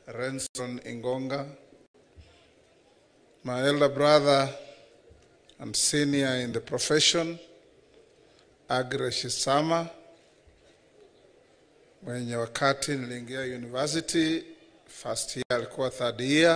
Renson Ingonga, my elder brother and senior in the profession, Agre Shisama, mwenye wakati niliingia university first year alikuwa third year,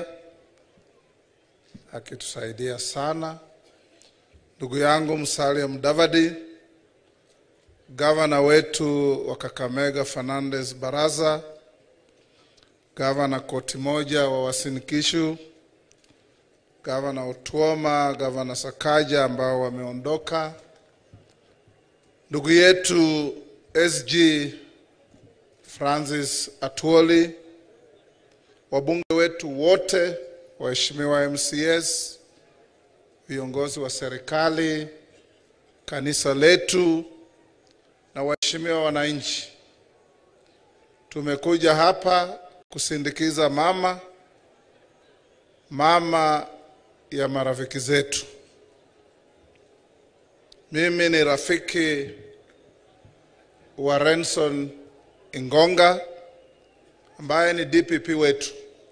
akitusaidia sana. Ndugu yangu Musalia Mudavadi, gavana wetu wa Kakamega Fernandes Baraza, gavana koti moja wa Uasin Gishu, gavana Otuoma, gavana Sakaja ambao wameondoka, ndugu yetu SG Francis Atuoli, wabunge wetu wote, waheshimiwa MCS, viongozi wa serikali, kanisa letu na waheshimiwa wananchi, tumekuja hapa kusindikiza mama mama ya marafiki zetu. Mimi ni rafiki wa Renson Ingonga ambaye ni DPP wetu,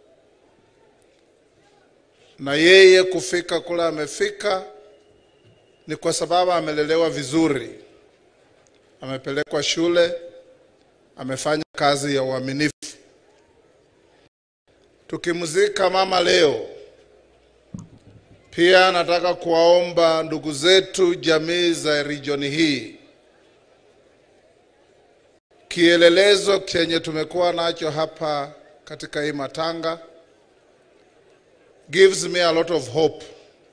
na yeye kufika kule amefika ni kwa sababu amelelewa vizuri, amepelekwa shule, amefanya kazi ya uaminifu. Tukimzika mama leo, pia nataka kuwaomba ndugu zetu jamii za region hii, kielelezo chenye tumekuwa nacho hapa katika hii matanga gives me a lot of hope,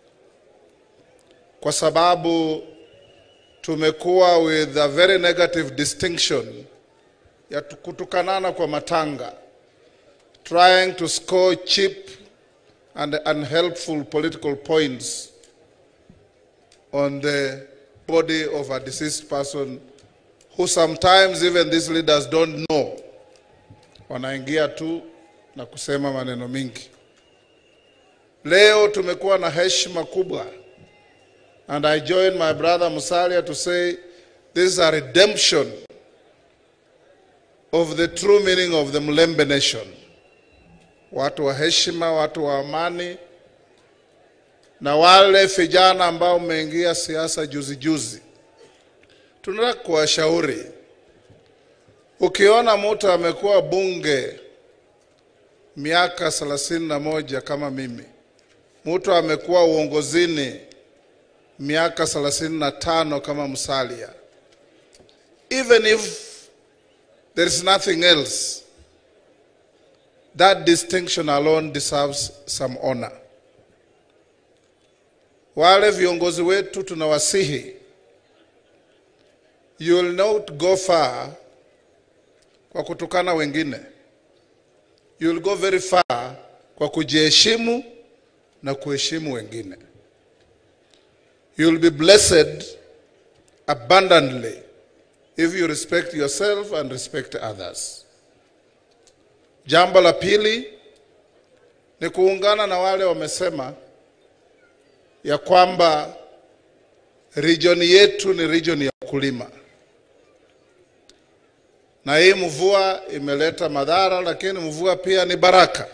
kwa sababu tumekuwa with a very negative distinction ya kutukanana kwa matanga trying to score cheap and unhelpful political points on the body of a deceased person who sometimes even these leaders don't know. Wanaingia tu na kusema maneno mingi. Leo tumekuwa na heshima kubwa and I join my brother Musalia to say this is a redemption of the true meaning of the Mlembe nation watu wa heshima, watu wa amani, na wale vijana ambao mmeingia siasa juzi juzi, tunataka kuwashauri, ukiona mtu amekuwa bunge miaka thelathini na moja kama mimi, mtu amekuwa uongozini miaka thelathini na tano kama Musalia, even if there is nothing else that distinction alone deserves some honor. Wale viongozi wetu tunawasihi, you will not go far kwa kutukana wengine. You will go very far kwa kujiheshimu na kuheshimu wengine. You will be blessed abundantly if you respect yourself and respect others. Jambo la pili ni kuungana na wale wamesema ya kwamba region yetu ni region ya ukulima, na hii mvua imeleta madhara, lakini mvua pia ni baraka.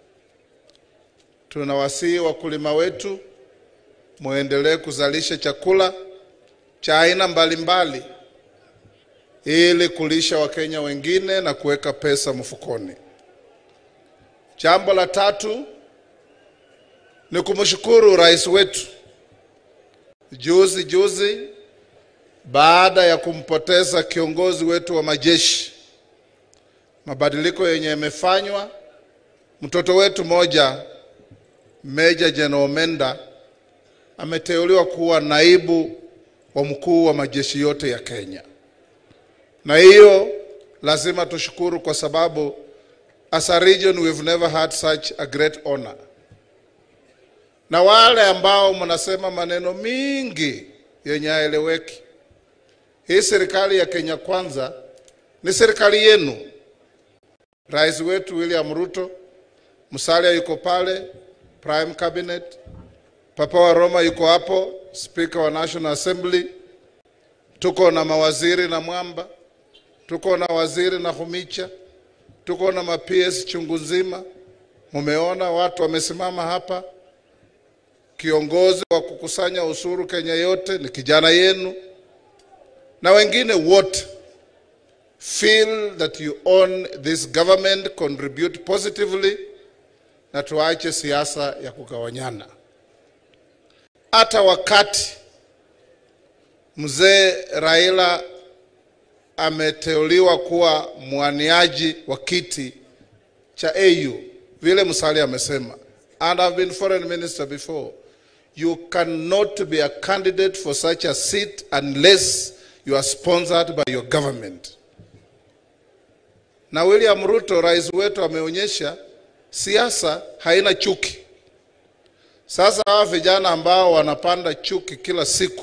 Tunawasihi wakulima wetu muendelee kuzalisha chakula cha aina mbalimbali ili kulisha Wakenya wengine na kuweka pesa mfukoni. Jambo la tatu ni kumshukuru rais wetu. Juzi juzi, baada ya kumpoteza kiongozi wetu wa majeshi, mabadiliko yenye yamefanywa, mtoto wetu moja Meja Jenerali Omenda ameteuliwa kuwa naibu wa mkuu wa majeshi yote ya Kenya, na hiyo lazima tushukuru kwa sababu As a region we've never had such a great honor. Na wale ambao mnasema maneno mingi yenye haeleweki, hii serikali ya Kenya Kwanza ni serikali yenu. Rais wetu William Ruto, Musalia yuko pale, Prime Cabinet, Papa wa Roma yuko hapo, Speaker wa National Assembly, tuko na mawaziri na Mwamba, tuko na waziri na Humicha tuko na ma PS chungu nzima, Mumeona watu wamesimama hapa, kiongozi wa kukusanya ushuru Kenya yote ni kijana yenu, na wengine wote feel that you own this government, contribute positively, na tuache siasa ya kugawanyana. Hata wakati mzee Raila ameteuliwa kuwa mwaniaji wa kiti cha AU, vile Musalia amesema, and I've been foreign minister before, you cannot be a candidate for such a seat unless you are sponsored by your government. Na William Ruto rais wetu ameonyesha siasa haina chuki. Sasa hawa vijana ambao wanapanda chuki kila siku,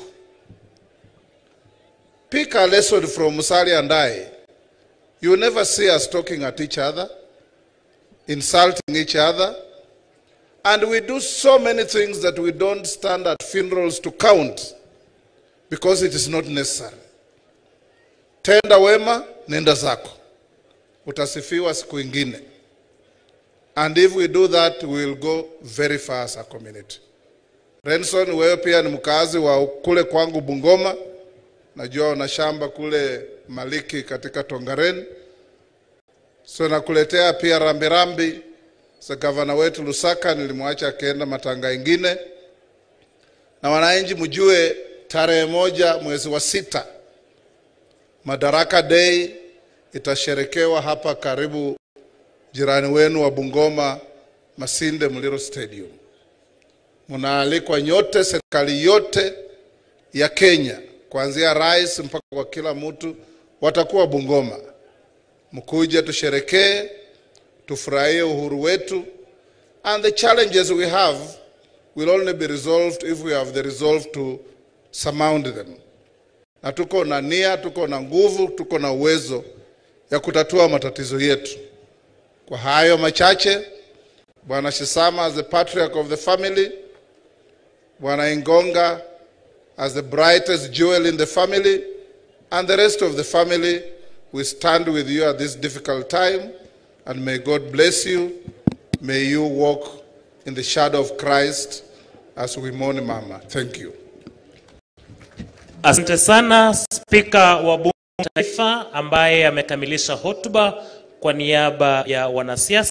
pick a lesson from Musalia and I. You never see us talking at each other, insulting each other, and we do so many things that we don't stand at funerals to count because it is not necessary. Tenda wema, nenda zako, utasifiwa siku ingine. And if we do that, we will go very far as a community. Renson, wewe pia ni mkazi wa kule kwangu Bungoma, najua una shamba kule Maliki katika Tongaren, so nakuletea pia rambirambi za gavana wetu Lusaka, nilimwacha akienda matanga ingine. Na wananchi mjue, tarehe moja mwezi wa sita Madaraka Day itasherekewa hapa karibu jirani wenu wa Bungoma, Masinde Muliro Stadium. Mnaalikwa nyote, serikali yote ya Kenya, kuanzia rais mpaka kwa kila mtu, watakuwa Bungoma. Mkuje tusherekee, tufurahie uhuru wetu, and the challenges we have will only be resolved if we have the resolve to surmount them. Na tuko na nia, tuko na nguvu, tuko na uwezo ya kutatua matatizo yetu. Kwa hayo machache, Bwana Shisama as the patriarch of the family, Bwana Ingonga as the brightest jewel in the family, and the rest of the family, we stand with you at this difficult time, and may God bless you. May you walk in the shadow of Christ as we mourn Mama. Thank you. Asante sana Spika wa Bunge la Taifa ambaye amekamilisha hotuba kwa niaba ya wanasiasa.